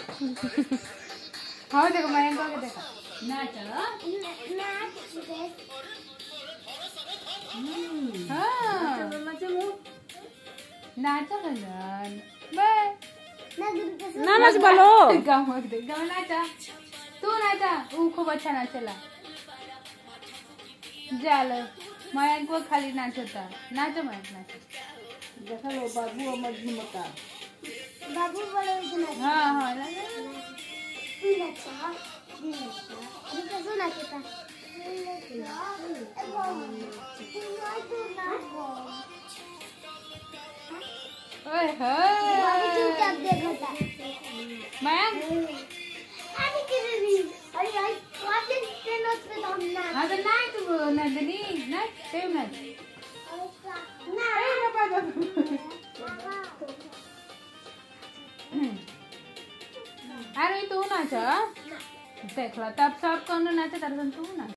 हाँ देखो मयंक के देखो नाच हम्म हाँ नाचो लो नाचा भजन बस ना नाच बोलो गाँव दे गाँव नाचा तू नाचा ऊ खूब अच्छा नाचला जालो मयंक वो खाली नाचता नाचो मयंक नाचो देखा लो बाबू अमर झुमका बाबू बड़े इतना हाँ हाँ नाचो। तू नचा तू नचा अभी कैसे नाचता ओए बाबू होए चुपचाप देखता मयंक अरे कितनी अरे यार काफी ट्रेनों पे तो हम ना हाँ तो नाच वो नंदनी नाच तेव नाच ना ए, ना पागल। अरे तू नाच देखला तब सब कौन नाचे तर तू नाच